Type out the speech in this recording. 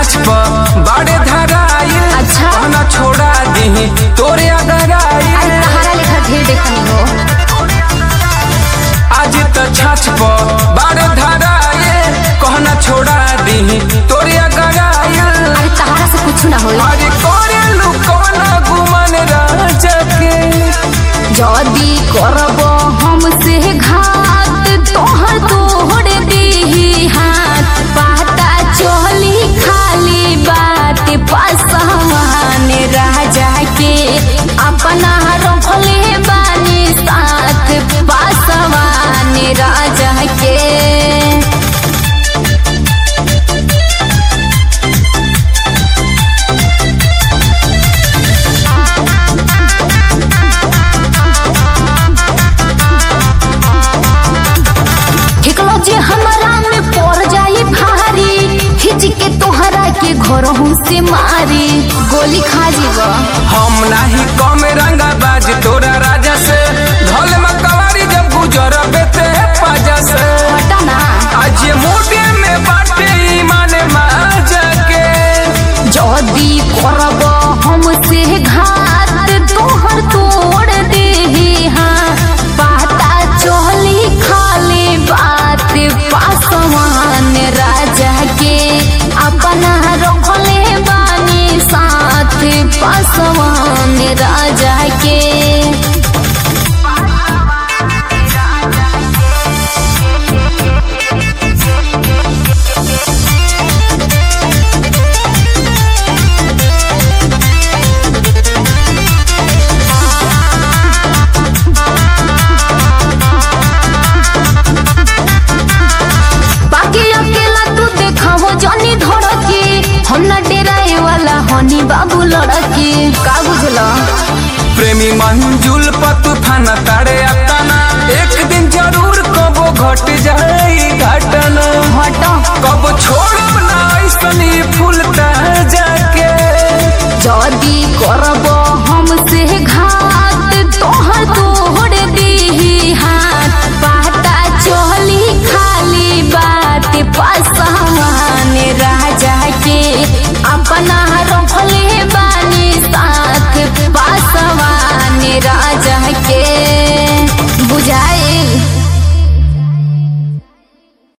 छाछ पर बाड़े धराइल अच्छा। कहना छोड़ा दी तोरे अगर अरे आइल तहारा लेखा ढेर देखनी हो आज त छाछ पर बाड़े धराइल कहना छोड़ा दी तोरे अगर आइल अरे तहारा से कुछ ना होई अरे करे लुकौना गुमान राजा के जदी करब हमसे घात तोहर तोड़ दीही हाथ पता चली खाली बात पासवान राजा के अपना रखले बानी साथ पासवान राजा के ठिकलो जे हमरा में पड़ जाई भारी खिच के तोहरा के घरहू से मारी गोली खा जीव हम नाही कम रंगा बाज तोरा राजा से ढोल मकवारी जब गुजर बेते पाजा से हटा ना आज ये मोटे में बाटे ईमान माजा के जदी करब हमसे घात तोहर तोड़ दे हाँ पता चली खाली बात पासवान राजा के अपना रखले बानी साथ पासवान राजा के बाकी अकेला तू देखावो जानी धड़की हम ना डेराए वाला हनी बाबू लड़की का बुझला प्रेमी मंजुल पर तूफान तारे अपना एक दिन जरूर कबो घट